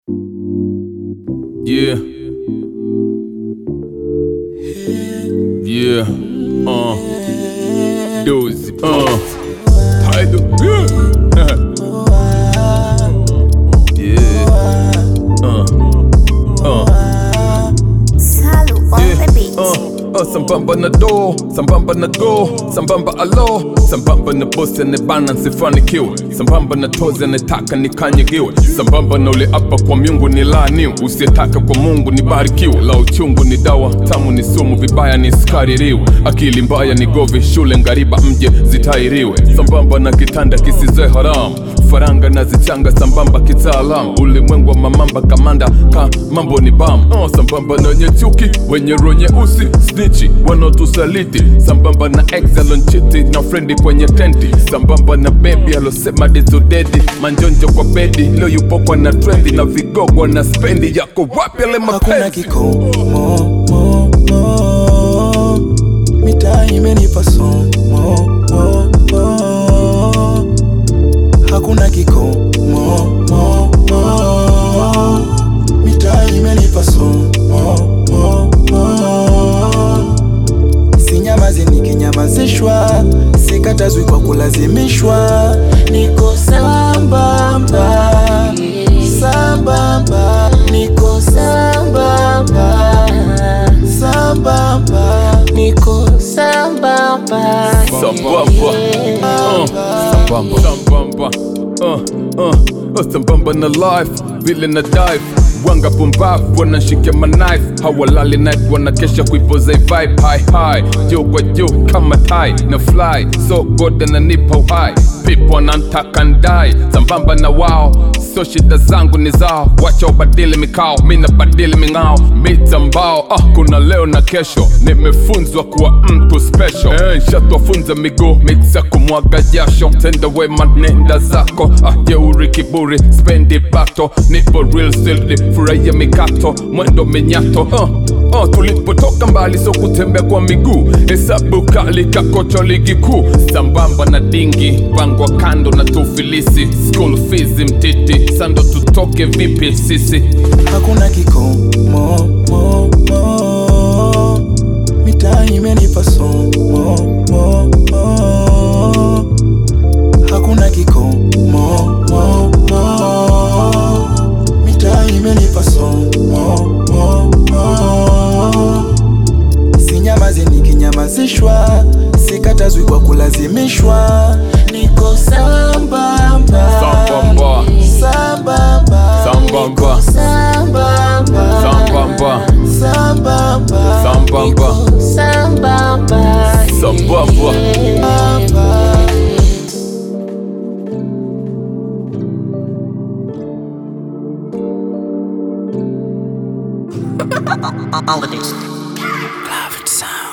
Yeah. Yeah. Uh. Dozy. Uh. Tidal. Yeah. yeah. Uh. Uh. Salu on Yeah, the beat. uh, uh, sambamba na do sambamba na go sambamba alo sambamba na bosi anebana nsifanikiwe sambamba na tozi anetaka nikanyagiwe sambamba na ule apa kwa miungu ni laaniwe usiyetaka kwa mungu ni barikiwe la uchungu ni dawa tamu ni sumu vibaya ni sikaririwe akili mbaya ni govi shule ngariba mje zitairiwe sambamba na kitanda kisizoe haramu faranga na zichanga sambamba kitaalam ulimwengu wa mamamba kamanda ka mambo ni bam oh, sambamba na wenye chuki wenye roho nyeusi snichi wanaotusaliti sambamba na exalonchiti na frendi kwenye tenti sambamba na bebi alosema dizudedi manjonjo kwa bedi leo yupo kwa na trendi na vigogwa na spendi yako wapi ale hakuna mapenzi kikomo mo, mo. mitaa imenipa somo mo, mo. hakuna kikomo mo, mo. mitaa imenipa somo mo, mo. sinyamazi nikinyamazishwa sikatazwi kwa kulazimishwa niko sambamba sambamba niko sambamba sambamba niko sambamba Sambamba. Uh, sambamba. Sambamba. Uh, uh, uh, sambamba na life vile na dive wanga pumbavu wanashikia manife hawalali night wanakesha kuipoza vibe high high juu kwa juu kama tai na fly so god ananipa uhai pipo anantaka ndai sambamba na wao so shida zangu ni zao wacha ubadili mikao mi nabadili ming'ao mita mbao ah, kuna leo na kesho nimefunzwa kuwa mtu special eh, shatwafunza miguu miksa kumwaga jasho tenda wema nenda zako ah, jeuri kiburi spendi bato nipo real sildi furahia mikato mwendo minyato uh, uh, tulipotoka mbali so kutembea kwa miguu hesabu kali kakocho ligi kuu sambamba na dingi pangwa kando na tufilisi school fees mtiti sando tutoke vipi sisi hakuna kikomo mo, mo. mitaa imenipa somo mo, mo. hakuna kikomo mo, mo. mitaa imenipa somo mo, mo. sinyamazi nikinyamazishwa sikatazwi kwa kulazimishwa niko sambamba Sambamba. sambamba Sambamba. Niko sambamba Sambamba. sambamba Sambamba. Niko sambamba Sambamba. Sambamba. On the beat. Love it sound